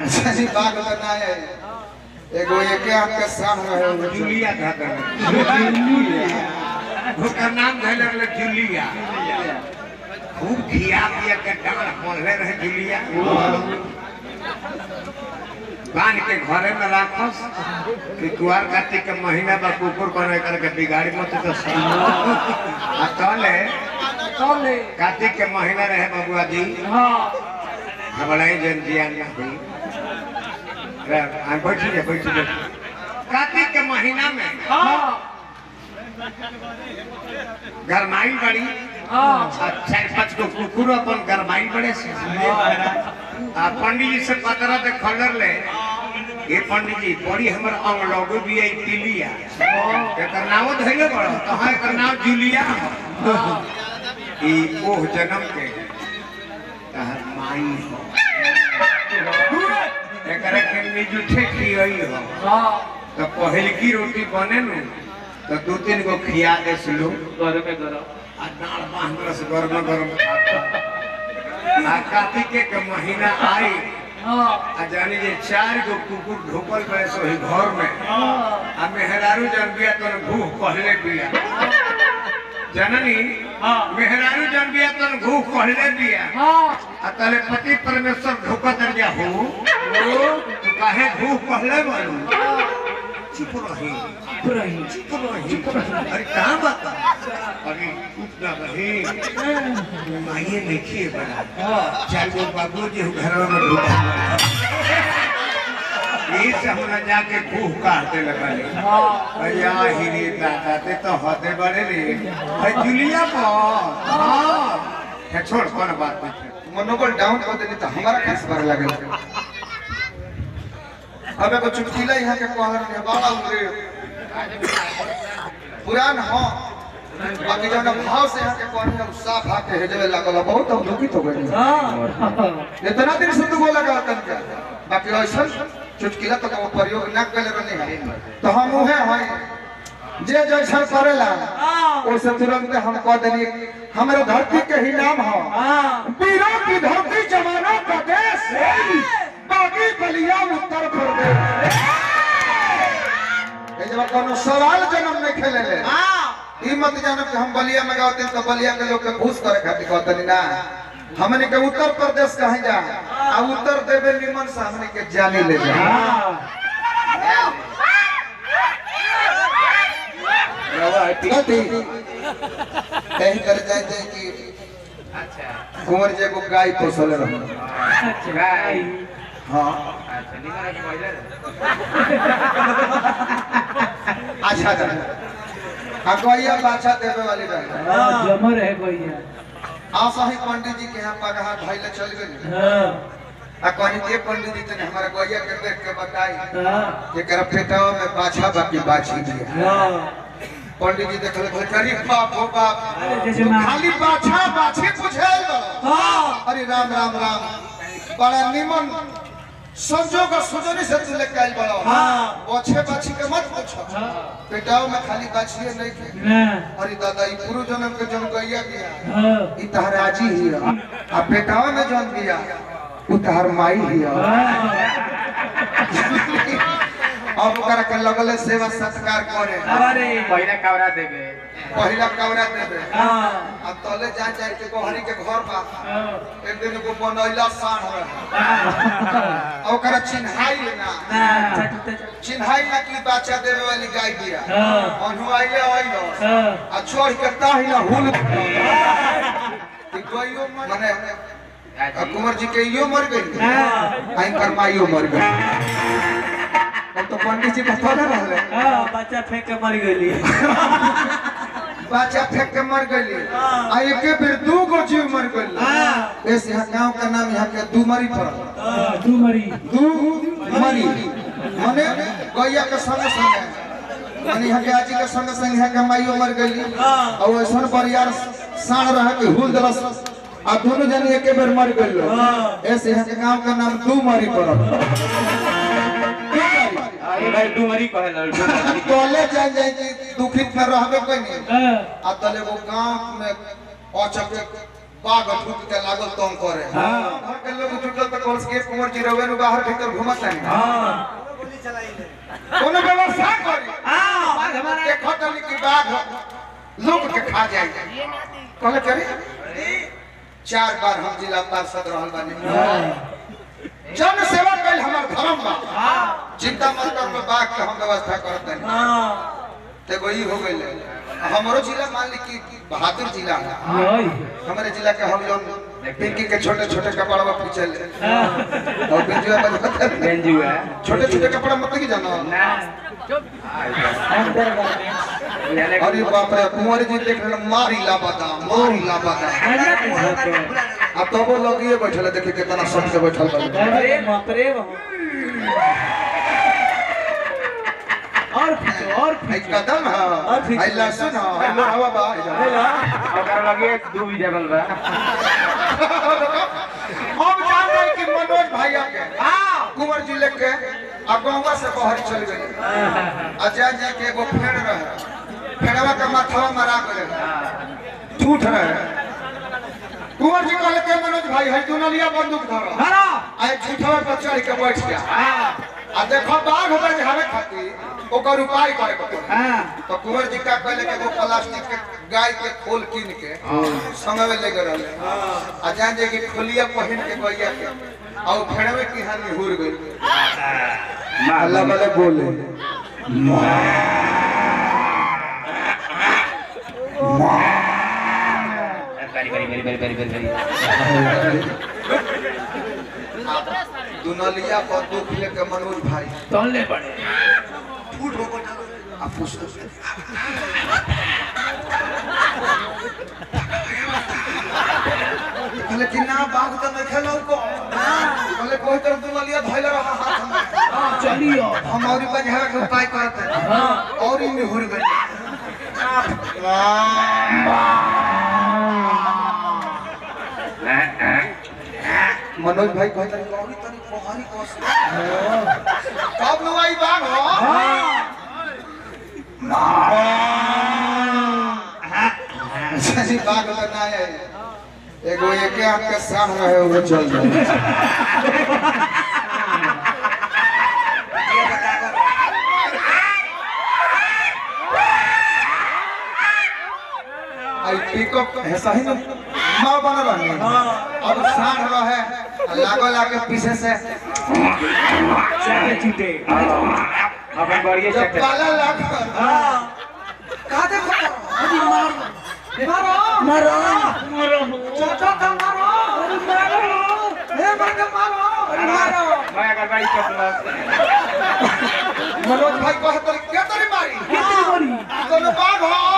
सही बात बना है एगो एके आंख के साम रहे हुए जूलिया था जूलिया ओकर नाम धैले रहे जूलिया खूब खिया पिया के डांड पड़ले रहे जूलिया बांध के घरे में राखस कि कुआर कार्तिक के महीना बा कुकुर बने करके बिगाड़ी मत तो सही आ तले कौन कार्तिक के महीना रहे बबुआ जी हाँ घबराई जन जियान ना हुई बैठी जा बैठी जा कार्तिक के महीना में हाँ गरमाई बड़ी हाँ आ चार पाँच गो कुकुर अपन गरमाई बड़े से आ पंडित जी से पतरा दे खबर ले ये पंडित जी बड़ी हमर अंग लोगो भी आई पिलिया एकर नाम धइले बड़ तो हां एकर नाम जूलिया ई ओह जन्म के तहर माई हो एकरा के निजुठे खियई हो हाँ तो पहिलकी रोटी बने नु तो दो तीन गो खिया दे सुलो घर में करो आ डाल बांध से गरम गरम खाता आ कार्तिक के महीना आई हाँ आ जानी जे चार गो कुकुर ढोकल बड़े सो ही घर में हाँ आ मेहरारू जन बिया तो भूख पहले बिया जननी हाँ। मेहरारू जन बिया तो भूख पहले बिया हाँ आ तले पति परमेश्वर ढोका कर जा हो तू काहे भूख पहले बनू चुप रही रही चुप रही अरे कहाँ बात अरे चुप ना रही माइए लिखिए बड़ा चार गो बाबू जी घर में ढूंढा ये से हमरा जाके भूख काटते लगले हाँ भैया हिरी दादा ते तो हदे बड़े रे भाई जुलिया पर हाँ है छोड़ कौन बात नहीं मनोबल डाउन कर देनी तो हमारा कैसे बारे लगे अब एगो चुटकीला यहाँ के कहल के बड़ा उरे पुरान हो बाकी जब भाव से यहाँ के कहनी हम साफ हाथ हेजवे लागल बहुत हम दुखित हो गए हाँ इतना दिन से दुगो लगा तन के बाकी ऐसा चुटकीला तो वो प्रयोग न कर रहे हैं तो हम उहे हैं जे जैसा करेला ओसे तुरंत हम कह देनी हमारे धरती के ही नाम हो हाँ वीरों की धरती जवानों का देश बागी बलिया उत्तर प्रदेश ये जब कोनो सवाल जन्म में खेले ले ई मत जानब कि हम बलिया में गाते तो बलिया के लोग के घूस करे खातिर कहते ना हमने के उत्तर प्रदेश कहे जा आ उत्तर देवे निमन से हमने के जानी ले जा कथी कहीं कर जाए थे कि अच्छा कुंवर जी को गाय पोसल रहो गाय हाँ अच्छा निकल के पहले अच्छा अच्छा हाँ गैया बाछा देवे वाली रहे हाँ जमर है भैया आशा ही पंडित जी के यहाँ पगहा भैले चल गए हाँ आ कहनी के पंडित जी तने हमारा गैया के देख के बताई हाँ जेकर पेटवा में बाछा बाकी बाछी दिया हाँ पंडित जी देखले बोले अरे बाप हो बाप अरे जैसे तू माँ- खाली बाछा बाछी पूछेल बा। हाँ अरे राम राम राम बड़ा निमन संजोग सुजनी से तू लेके आइल बड़ा हाँ। बछे बाछी के मत पूछो हाँ पेटाव में खाली बाछिए नहीं के ना अरे दादा ई पूर्व जन्म के जन्म गैया गया हाँ ई तहर आजी ही है। आ पेटावा में जन्म दिया उ तहर माई ही है। अब ओकरा के लगले सेवा सत्कार करे अरे पहले कवरा देबे पहिला कवरा देबे हाँ अब तले जा जा के गोहरी के घर बा हाँ एक दिन को बनैला साढ़ रहे आ ओकरा चिन्हाई ना ना चिन्हाई ना की बच्चा देवे वाली गाय दिया हाँ अनु आइले आइलो हाँ आ छोड़ के ताही ना हुल ई गइयो माने आ कुंवर जी के इयो मर गई हाँ आई करमाइयो मर गई अब तो पंडित जी बता ना रहले हाँ बच्चा फेंक के मर गई बच्चा फेंक के मर गई आ एके बेर दू गो जीव मर गई हाँ इस यहाँ गांव का नाम यहाँ के दुमरी पड़ल हाँ तू मरी दू मरी माने गैया के संग संग माने यहाँ के आजी के संग संग यहाँ के माइयो मर गई और वैसन बरियार साण रह के हुल दरस आ दोनों जन एके बेर मर गई हाँ। ऐसे यहाँ के गांव का नाम दू मरी पड़ल ये भाई डुमरी कहला तोले जाए जाए कि दुखित में रहबे कोई नहीं हाँ आ तले वो गांव में औचक बाघ ठुक के लागल तंग करे हाँ। घर के लोग जुटल त कोर्स के कुंवर जी रवे नु बाहर भीतर घुमत नहीं हाँ कोनो व्यवस्था करी हाँ बाघ हमारा देखो तनी कि बाघ लोग के खा जाए कहले करे चार बार हम जिला पार्षद रहल बानी जन सेवा कैल हमर धर्म बा हाँ चिंता मत कर में बाघ के हम व्यवस्था करत नहीं हाँ ते वही हो गइल हमरो जिला मान ली कि बहादुर जिला है योई हमारे जिला के हम लोग पिंकी के छोटे छोटे कपड़ा में पीछल हाँ और बेंजुआ बजाते हैं। बेंजू है छोटे छोटे कपड़ा मत की जानो ना अंदर गाने अरे बाप रे कुंवर जी देख रहे मारी ला बता मारी ला बता अब तो वो लोग ये बैठल है, देखिए कितना सब से बैठल बा अरे बाप रे बाप और खींचो और आई खींचो कदम और है ठीक। आई लहसुन है आई लोहावा बा आई जा। हेलो ओकर लगे दू भी जबल बा हम जान गए कि मनोज भैया के कुंवर जी लेके आ गौवा से बाहर चल गए आ जा जा के एगो फेड़ रहे फेड़वा के माथवा मरा गए झूठ रहे कुंवर जी कहले के मनोज भाई है दुनलिया बंदूक धरो हरा आए झूठवा पर चढ़ के बैठ गया आ देखो बाघ होकर झाड़े खातिर ओकर उपाय करे के पड़ी हाँ तो कुंवर जी का कहले के एगो प्लास्टिक के गाय के खोल कीन के संगे में लेके रहले आ जान जे कि खोलिया पहिन के गैया के आ उ फेड़वे की हानि हुर गई अल्लाह वाले बोले बरी बरी बरी बरी बरी बरी बरी दुनलिया पर दुख लेके मनोज भाई तोड़ले पड़े फूट हो गया आ पूछ कहले कि ना बाघ तो नहीं खेलो को कहले कोई तरह दुनलिया धइले रहा हाथ में चलियो हम और बजहरा के उपाय करते हैं हाँ और इन हुर गए मनोज भाई कहते हैं कौड़ी तनी पोहरी कोस कब नु आई बाघ हो सही बाघ तो ना है एगो एके हाथ के साथ रहे वो चल जाए आई पिकअप है सही ना माँ बना रही अब साठ रहे लागो लाके पीछे से चाटे चूटे अपन बढ़िया जब चक्कर पाला लाग हाँ कहा देखो अभी मार मारो मारो मारो चाचा का मारो मारो हे मार के मारो मारो मैं अगर बड़ी चप्पल मनोज भाई कहत रहे क्या तरी मारी कितनी बड़ी तो बाघ हो